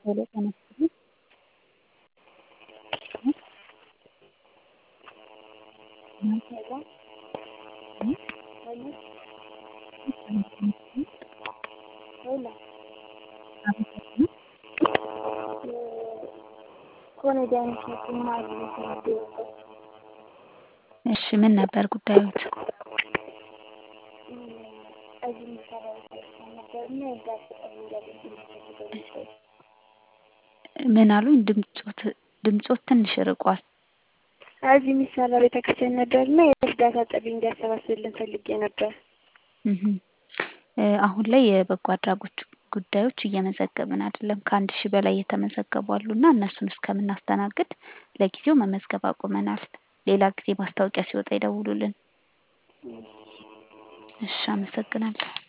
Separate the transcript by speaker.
Speaker 1: ሄሎ ጤና ይስጥልኝ።
Speaker 2: ሄሎ ሄሎ ሄሎ ኮሜዲያን እሸቱን ማግኘት ፈልጌ ነበር።
Speaker 1: እሺ ምን ነበር ጉዳዮት?
Speaker 2: እዚህ የሚሰራው ቤተክርስቲያን ነበርና የእርዳታ ጥሪ እንዲያደርግልኝ ፈልገው ነበር።
Speaker 1: ምን አሉኝ? ድምጾት ድምጾት ትንሽ ርቋል።
Speaker 2: እዚህ የሚሰራው ቤተክርስቲያን ነበርና የእርዳታ ጥሪ እንዲያሰባስብልን ፈልጌ ነበር።
Speaker 1: እህ እ አሁን ላይ የበጎ አድራጎት ጉዳዮች እየመዘገብን አይደለም። ከአንድ ሺህ በላይ የተመዘገቡ አሉና እነሱን እስከምናስተናግድ ለጊዜው መመዝገብ አቁመናል። ሌላ ጊዜ ማስታወቂያ ሲወጣ ይደውሉልን። እሺ አመሰግናለሁ።